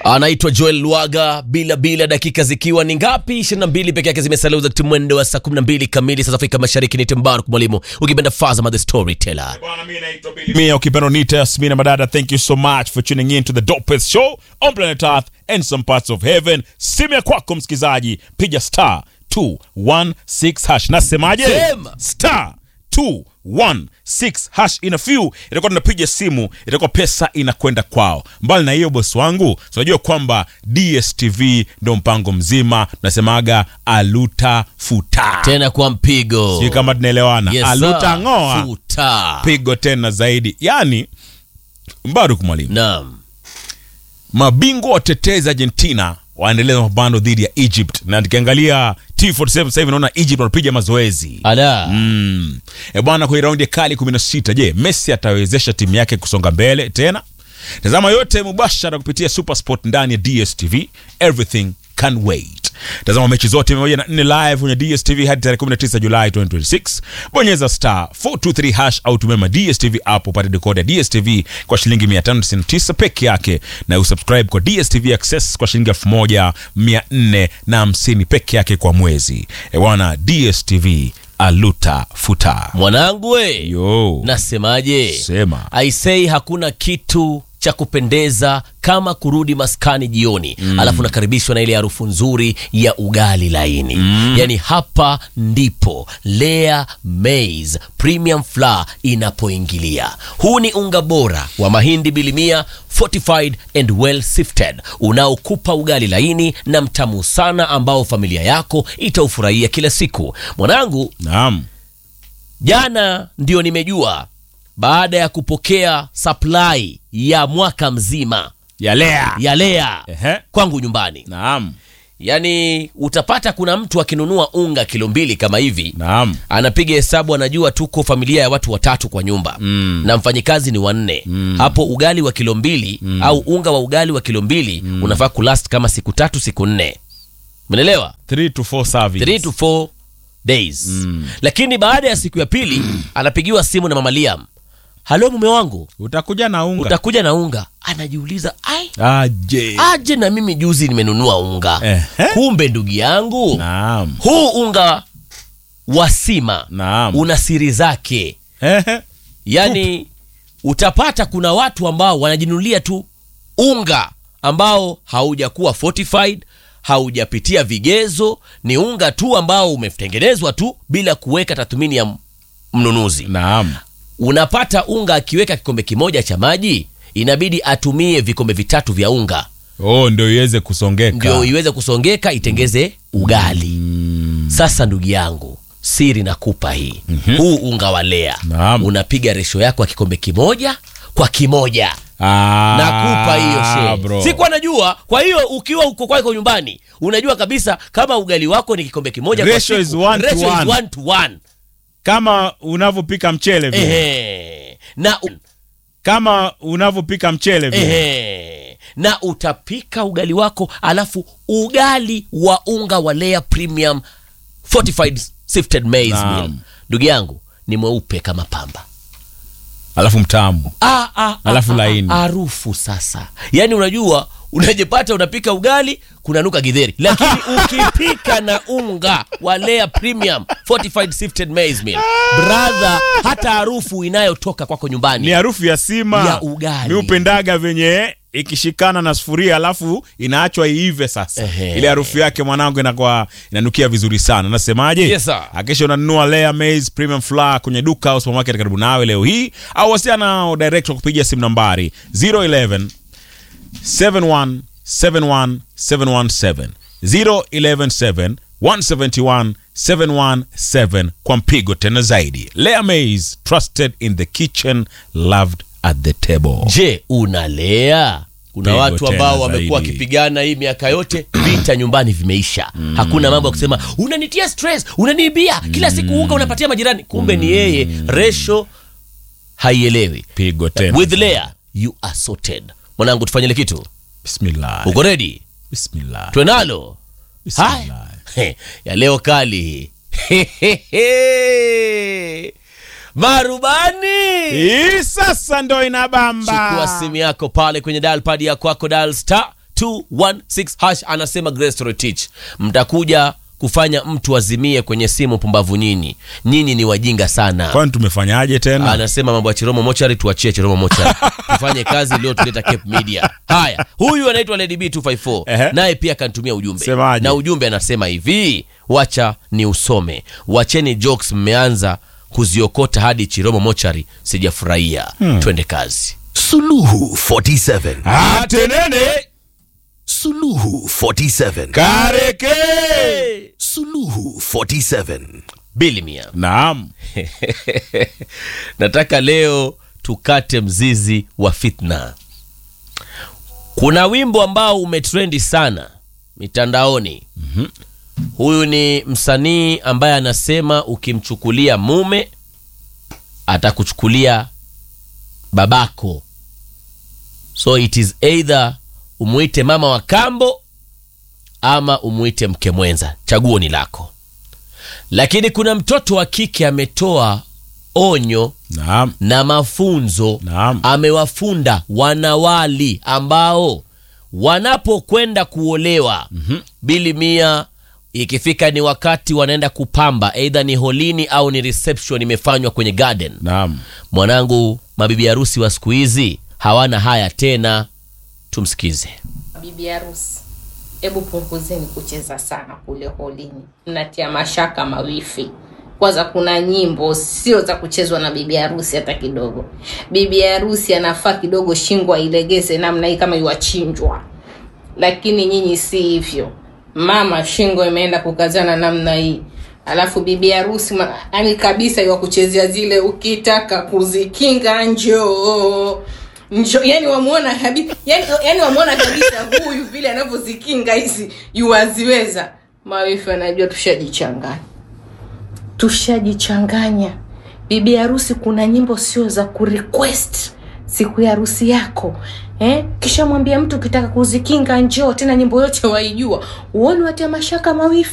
anaitwa Joel Lwaga bila bila, dakika zikiwa ni ngapi? 22 peke yake zimesalia za mwendo wa saa 12 kamili saa za Afrika Mashariki. Ni Tembaruk mwalimu, ukipenda Fazama the storyteller. Mia ukipenda Nita Yasmina Madada, thank you so much for tuning in to the dopest show on planet Earth and some parts of heaven. Simu ya kwako msikizaji, piga star 216 hash. Nasemaje? Sema. Star 216 hash. In a few itakuwa tunapiga simu, itakuwa pesa inakwenda kwao. Mbali na hiyo, bosi wangu, tunajua kwamba DSTV ndo mpango mzima, tunasemaga aluta futa, Tena kwa mpigo. sijui kama tunaelewana. Yes, aluta sir. ng'oa Futa. pigo tena zaidi. Yani Mbaruk mwalimu, Naam. mabingwa watetezi Argentina waendeleza mapambano dhidi ya Egypt, na tukiangalia T47 sasa hivi naona Egypt wanapiga mazoezi Ala. mm. E bwana, kwenye raundi ya kali 16, je, Messi atawezesha timu yake kusonga mbele tena? Tazama yote mubashara kupitia Supersport ndani ya DStv, everything can wait. Tazama mechi zote 104 live kwenye DStv hadi tarehe 19 Julai 2026. Bonyeza star 423 hash au tumema DStv app upate decoder ya DStv kwa shilingi 599 peke yake, na usubscribe kwa DStv Access kwa shilingi 1450 peke yake kwa mwezi. E bwana, DStv aluta futa. Mwanangu we. Yo, Nasemaje? sema aisei hakuna kitu cha kupendeza kama kurudi maskani jioni mm. alafu nakaribishwa na ile harufu nzuri ya ugali laini mm. yaani hapa ndipo Lea Maize Premium Flour inapoingilia. Huu ni unga bora wa mahindi bilimia fortified and well sifted unaokupa ugali laini na mtamu sana ambao familia yako itaufurahia kila siku. Mwanangu, naam. Jana ndio nimejua baada ya kupokea supply ya mwaka mzima ya Lea. ya Lea Ehe. kwangu nyumbani. Naam. Yaani utapata kuna mtu akinunua unga kilo mbili kama hivi Naam. anapiga hesabu, anajua tuko familia ya watu watatu kwa nyumba Mm. na mfanyikazi ni wanne hapo, ugali wa kilo mbili au unga wa ugali wa kilo mbili unafaa kulast kama siku tatu siku nne, umeelewa? 3 to 4 service. 3 to 4 days lakini baada ya siku ya pili anapigiwa simu na mama Liam, halo mume wangu, Utakuja na unga. utakuja na unga. Anajiuliza, ai Aje. aje, na mimi juzi nimenunua unga. Ehe. Kumbe ndugu yangu, Naam. huu unga wa sima Naam. una siri zake. Ehe. Yaani utapata kuna watu ambao wanajinunulia tu unga ambao haujakuwa fortified, haujapitia vigezo, ni unga tu ambao umetengenezwa tu bila kuweka tathmini ya mnunuzi. Naam. Unapata unga akiweka kikombe kimoja cha maji, inabidi atumie vikombe vitatu vya unga Oh, ndio iweze kusongeka. ndio iweze kusongeka itengeze ugali. Sasa ndugu yangu, siri nakupa hii, huu unga wa Lea Naam. unapiga resho yako ya kikombe kimoja kwa kimoja Ah, nakupa hiyo bro. she sikuwa najua. Kwa hiyo ukiwa uko kwako nyumbani, unajua kabisa kama ugali wako ni kikombe kimoja kwa Ratio siku, is one to ratio is one. one to one. Kama unavyopika mchele vile. Ehe. Na, Kama unavyopika mchele vile. ehe. na utapika ugali wako alafu ugali wa unga wa Lea Premium Fortified Sifted Maize Naam. Meal, ndugu yangu ni mweupe kama pamba. Alafu mtamu. Ah, ah, Alafu ah, laini. ah, harufu sasa, yaani unajua unajipata unapika ugali kunanuka githeri, lakini ukipika na unga wa Lea Premium Fortified Sifted Maize Meal, brother, hata harufu inayotoka kwako nyumbani Ni harufu ya sima. Ya ugali. Mi upendaga venye ikishikana na sufuria alafu inaachwa iive sasa. Ehe. Ile harufu yake mwanangu inakuwa inanukia vizuri sana. Nasemaje? Yes, sir. Hakikisha unanunua Lea Maize Premium Flour kwenye duka au supermarket karibu nawe leo hii au wasiana nao direct kwa kupigia simu nambari 011 71 71 717 0117 171 717 kwa mpigo tena zaidi. Lea Maize trusted in the kitchen loved at the table. Je, unalea? Kuna Pigo watu tena ambao wamekuwa zaidi. wakipigana hii miaka yote, vita nyumbani vimeisha. Hakuna mambo ya kusema unanitia stress, unaniibia kila siku unga unapatia majirani. Kumbe ni yeye, resho haielewi. Pigo tena. With Lea you are sorted. Mwanangu, tufanyile kitu. Bismillah. Uko ready? Bismillah. Twenalo Bismillah. haya He, ya leo kali hii. marubani Hii sasa ndo inabamba. chukua simu yako pale kwenye dial pad ya kwako dial star 216 hash anasema Grace Retich, mtakuja kufanya mtu azimie kwenye simu. Pumbavu nyinyi, nyinyi ni wajinga sana. kwani tumefanyaje tena Anasema mambo ya Chiromo Mochari, tuachie Chiromo Mochari tufanye kazi leo, tuleta Cape Media. Haya, huyu anaitwa Lady B 254 Ehe. naye pia akanitumia ujumbe Semaje? na ujumbe anasema hivi, wacha ni usome, wacheni jokes, mmeanza kuziokota hadi Chiromo Mochari, sijafurahia. Twende kazi. Suluhu 47. atenene Suluhu 47. kareke Suluhu 47. Bili mia naam nataka leo tukate mzizi wa fitna. Kuna wimbo ambao umetrendi sana mitandaoni. Huyu ni msanii ambaye anasema ukimchukulia mume atakuchukulia babako, so it is either umuite mama wa kambo ama umuite mke mwenza, chaguo ni lako. Lakini kuna mtoto wa kike ametoa onyo naam na mafunzo Naam. amewafunda wanawali ambao wanapokwenda kuolewa bili mia ikifika ni wakati wanaenda kupamba eidha ni holini au ni reception imefanywa kwenye garden naam mwanangu mabibi harusi wa siku hizi hawana haya tena tumsikize bibi harusi, hebu punguzeni kucheza sana kule holini, mnatia mashaka mawifi. Kwanza kuna nyimbo sio za kuchezwa na bibi harusi hata kidogo. Bibi harusi anafaa kidogo shingo ailegeze namna hii kama iwachinjwa, lakini nyinyi si hivyo. Mama shingo imeenda kukazana namna hii, alafu bibi harusi ma- yani kabisa iwa kuchezea zile, ukitaka kuzikinga njoo Njo, yani wamuona kabisa yani, yani wamuona kabisa huyu vile anavyozikinga hizi yuwaziweza mawifi anajua tushajichanganya tushajichanganya bibi harusi kuna nyimbo sio za kurequest siku ya harusi yako eh? kisha mwambia mtu ukitaka kuzikinga njoo tena nyimbo yote waijua uone watia mashaka mawifi